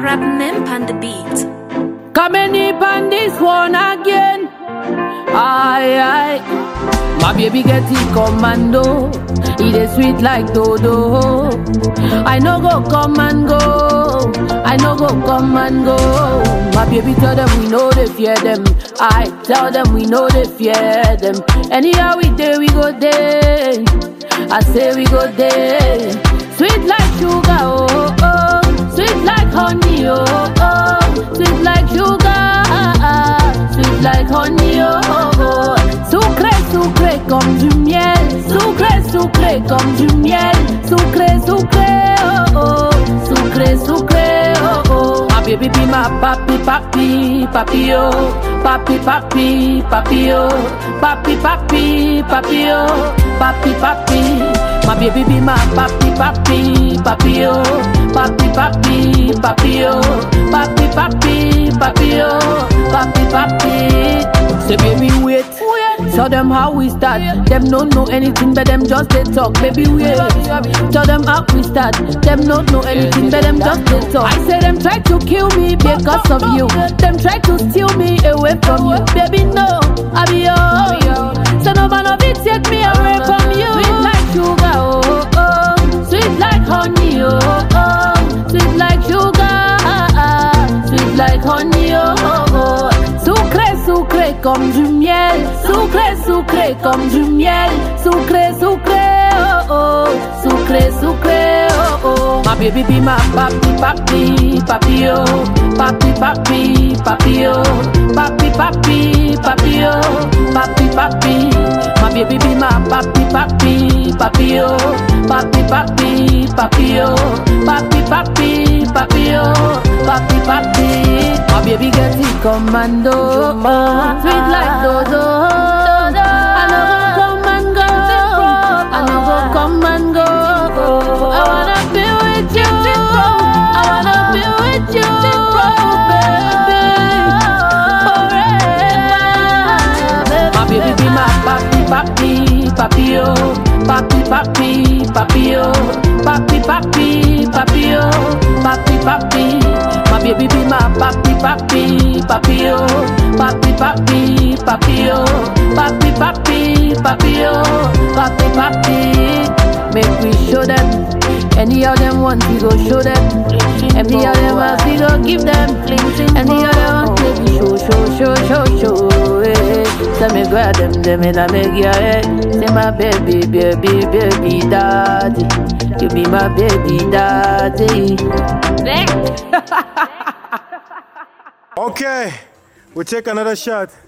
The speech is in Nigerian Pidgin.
Rap Mimp on the beat. Coming up on this one again. Aye, aye. My baby get it commando. It is sweet like dodo. I no go come and go. I no go come and go. My baby tell them we know they fear them. I tell them we know they fear them. Anyhow we day we go day. I say we go day. Sweet like sugar, oh oh. Sweet like honey, oh oh. Sweet like sugar, sweet like honey, oh oh. Sucré, sucré comme du miel. Sucré, sucré comme du miel. Sucré, sucré, oh oh. Sucré, sucré, oh oh. My baby be my papi, papi, papi, oh. Papi, papi, papi, oh. Papi, papi, papi, oh. Papi, papi. My baby be my papi, papi, papi, oh. Papi, papi, papi, oh. Papi, papi, papi, oh. Papi, papi. Say baby wait. Tell them how we start. Them don't know anything, but them just they talk. Baby wait. Tell them how we start. Them don't know anything, but them just they talk. I say them try to kill me because of you. Them try to steal me away from you. Baby no, I be yours. So no man of it take me away from you. Sweet like sugar, oh oh. Sweet like honey, oh oh. Sweet like sugar, sweet like honey, oh oh. Sucré, sucré comme du miel. Sucré, sucré comme du miel. Sucré, sucré, oh oh. Sucré, sucré, oh oh. My baby be my papi, papi, papi, oh. Papi, papi, papi, oh. Papi, papi, papi, oh. Papi, papi. My baby be my papi, papi, papi, oh. Papi, papi, papi, oh. Papi, papi, papi, oh. Papi, papi. My baby get it commando. Sweet like dodo. I no go come and go. I no go come and go. I wanna be with you. I wanna be with you, baby. Forever. My baby be my papi, papi, papi, oh. Papi, papi, papi, oh. Papi, papi, papi, oh. Papi, papi. My baby be my papi, papi, papi, oh. Papi, papi, papi, oh. Papi, papi, papi, oh. Papi, papi. Make we show them. Any of them want, we go show them. Any of them want, we go give them. Any of them want, we show, show, show, show, show. eh. Say me grab them, them in a make your head. Say my baby, baby, baby, daddy. You be my baby, daddy. Okay, we take another shot.